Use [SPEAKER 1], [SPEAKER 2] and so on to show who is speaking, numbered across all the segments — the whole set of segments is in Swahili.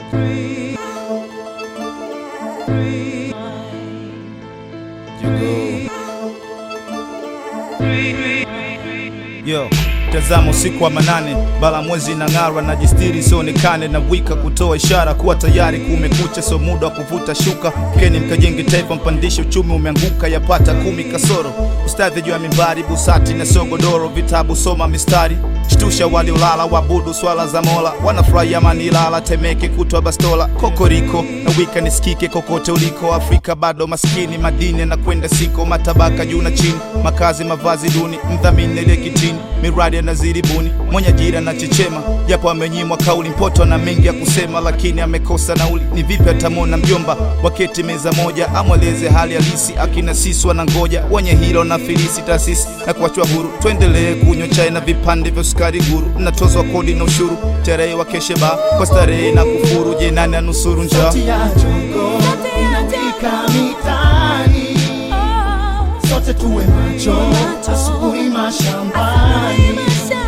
[SPEAKER 1] Yo, tazama usiku wa manane, bala mwezi na ng'ara na jistiri sionekane na wika kutoa ishara kuwa tayari kumekucha, so muda wa kuvuta shuka. Keni mkajenge taifa, mpandishe uchumi umeanguka, yapata kumi kasoro. Ustadhi juu ya mimbari, busati na sogodoro, vitabu soma mistari shtusha waliolala, wabudu swala za Mola, wanafurahia Manilala, Temeke kutwa Bastola, kokoriko na wika nisikike kokote uliko. Afrika bado maskini, madini na kwenda siko, matabaka juu na chini, makazi mavazi duni, mdhamini ile kitini, miradi anazidi buni, mwenye ajira na chechema, japo amenyimwa kauli, mpoto na mengi ya kusema, lakini amekosa nauli. Ni vipi atamwona mjomba waketi meza moja, amweleze hali halisi, akina sisi wanangoja, wenye hilo na filisi taasisi na kuachwa huru, tuendelee kunywa chai na vipande vya sukari guru, mnatozwa kodi na ushuru, terehe wa kesheba kwa starehe na kufuru. Je, nani anusuru njaa?
[SPEAKER 2] Sauti ya jongo inawika mitaani, sote tuwe macho, asubuhi mashambani.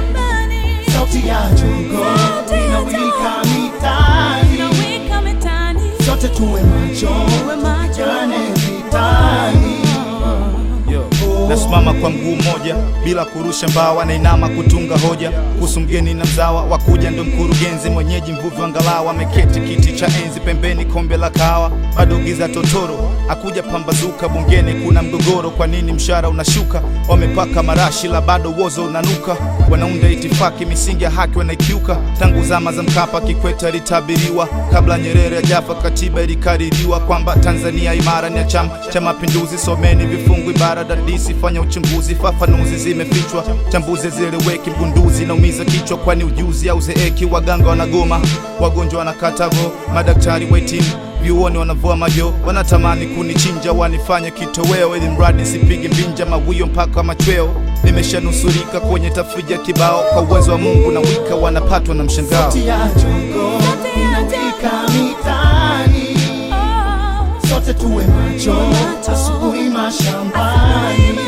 [SPEAKER 2] Sauti ya jongo inawika mitaani, sote tuwe macho, tupigane vitani.
[SPEAKER 1] Yo, nasimama kwa mguu mmoja bila kurusha mbawa, nainama kutunga hoja kuhusu mgeni na mzawa wakuja, ndo mkurugenzi mwenyeji, mvuvi wa ngalawa, ameketi kiti cha enzi, pembeni kombe la kahawa, bado giza totoro, akuja pambazuka. Bungeni kuna mgogoro, kwa nini mshahara unashuka? Wamepaka marashi la bado wozo unanuka, wanaunda itifaki, misingi ya haki wanaikiuka. Tangu zama za Mkapa, Kikwete alitabiriwa, kabla Nyerere hajafa, katiba ilikaririwa kwamba Tanzania imara ni ya Chama cha Mapinduzi. Someni vifungu ibara dadisi, fanya uchunguzi, fafanuzi zimefichwa, chambuzi zieleweki, mgunduzi naumiza kichwa, kwani ujuzi au zeeki. Waganga wanagoma, wagonjwa wanakata vo, madaktari wahitimu vyuoni wanavua majo, wanatamani kunichinja, wanifanye kitoweo, ili mradi sipige mbinja mawio mpaka machweo. Nimeshanusurika kwenye tafrija kibao, kwa uwezo wa Mungu na wika wanapatwa na mshangao.
[SPEAKER 2] Sauti ya jongo inawika mitaani, sote tuwe macho, asubuhi mashambani.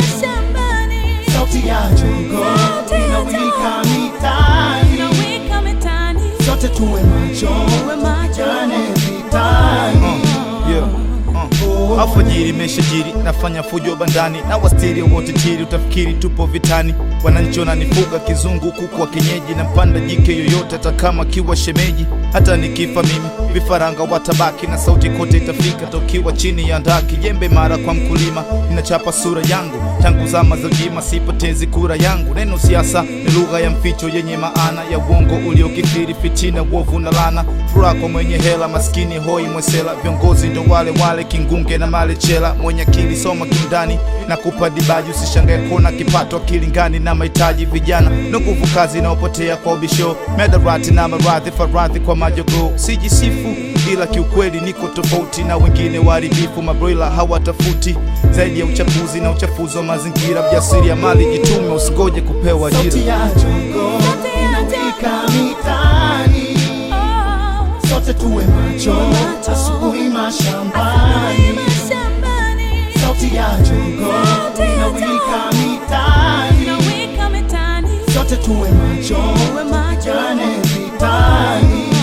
[SPEAKER 2] Sauti ya jongo inawika mitaani, sote tuwe macho, tupigane vitani.
[SPEAKER 1] Yeah. Uh. Alfajiri imeshajiri, nafanya fujo bandani na wastiri wote tiri, utafikiri tupo vitani. Wananchi wananifuga kizungu, kuku wa kienyeji na mpanda jike yoyote, hata kama kiwa shemeji. Hata nikifa mimi, vifaranga watabaki na sauti kote itafika, tokiwa chini ya ndaki. Jembe mara kwa mkulima, inachapa sura yangu tangu zama za ujima, sipotezi kura yangu. Neno siasa ni lugha ya mficho yenye maana ya uongo uliokithiri, fitina, uovu na lana. Furaha kwa mwenye hela, maskini hoi mwesela. Viongozi ndo wale wale, kingunge na malechela. Mwenye akili soma kiundani na kupa dibaji, usishangae kuona kipato akilingani na mahitaji. Vijana na nguvu kazi inaopotea kwa ubisho, medarati na maradhi, faradhi kwa majogo. Sijisifu ila kiukweli niko tofauti na wengine waharibifu, mabroila hawatafuti zaidi ya uchafuzi na uchafuzi wa mazingira. Mjasiri ya mali jitume, usingoje kupewa ajira.
[SPEAKER 2] Sauti ya jongo inawika mitaani, sote tuwe macho, asubuhi mashambani. Sauti ya jongo inawika mitaani, sote tuwe macho, tupigane vitani.